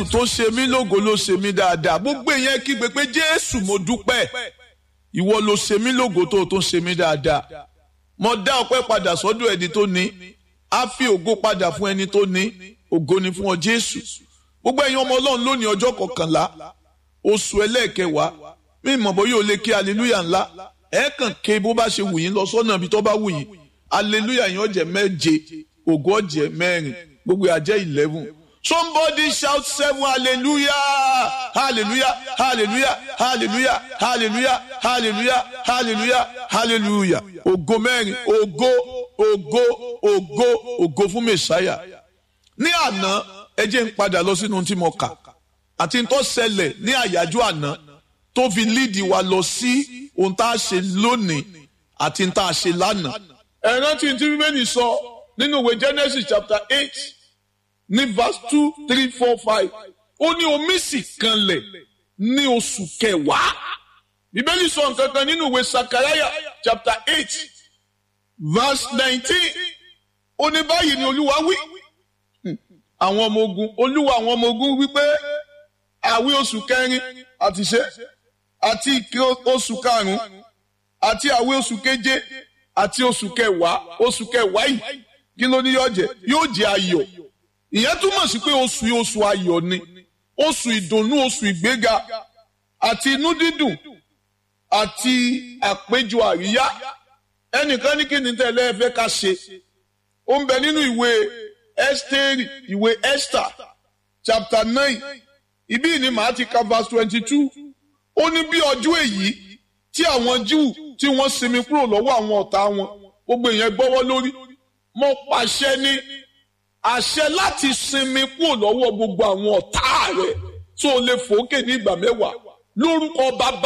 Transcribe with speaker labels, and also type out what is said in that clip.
Speaker 1: tó ṣe mí lógo ló ṣe mí dáadáa gbogbo èèyàn kígbe pé jésù mo dúpẹ́ ìwọ ló ṣe mí lógo tó tó ṣe mí dáadáa mo dá ọpẹ́ padà sọ́dọ̀ ẹni tó ní á fi ògo padà fún ẹni tó ní ògo ni fún ọ jésù gbogbo ẹ̀yin ọmọ ọlọ́run lónìí ọjọ́ kọkànlá oṣù ẹlẹ́ẹ̀kẹwàá mí mọ̀ bọ́ yóò lè ké aleluya ńlá ẹ kàn ké bó bá ṣe wù yín lọ sọ́nà ibi tó bá wù yín aleluya yín ọ̀jẹ̀ méje ògo ọ̀jẹ̀ mẹ́rin gbogbo àjẹ́ eleven somebody shout seven hallelujah hallelujah hallelujah hallelujah hallelujah hallelujah hallelujah hallelujah ògo mẹ́rin ògo ògo ògo ògo fún mẹ́sáyà ní àná ẹ jẹ́ ń padà lọ sínú tí mo kà àti tó ṣẹlẹ̀ ní àyájọ́ àná tó fi líìdì wa lọ sí ohun tá a ṣe lónìí àti tá a ṣe lánàá. ẹ rántí tí bíbélì sọ nínú ìwé Genesis chapter eight ní verse two three four five ó ní omi sì kanlẹ̀ ní oṣù kẹwàá bíbélì sọ nǹkan kan nínú ìwé Sakaraya chapter eight verse nineteen ó ní báyìí ni olúwa wí àwọn ọmọ ogun olúwa àwọn ọmọ ogun wípé àwí oṣù kẹrin àti ṣe àti ìké oṣù karùnún àti àwí oṣù keje àti oṣù kẹwàá oṣù kẹwàá yìí kí ló ní yóò jẹ yóò jẹ ayọ̀ ìyẹn túmọ̀ sí pé oṣù yìí oṣù ayọ̀ ni oṣù ìdùnnú oṣù ìgbéga àti inú dídùn àti àpéjọ àríyá ẹnìkan ní kí ni tẹ́lẹ̀ ẹ fẹ́ ká ṣe ó ń bẹ nínú ìwé Ẹ́sítérì ìwé Esther chapter nine ibí ni màá ti ka verse twenty two ó ní bí ọjọ́ èyí tí àwọn Júù tí wọ́n sinmi kúrò lọ́wọ́ àwọn ọ̀tá wọn gbogbo èèyàn gbọ́wọ́ lórí mo pàṣẹ ní àṣẹ láti sinmi kúrò lọ́wọ́ gbogbo àwọn ọ̀tá rẹ̀ tó lè fòókè ní ìgbà mẹ́wàá lórúkọ bàbá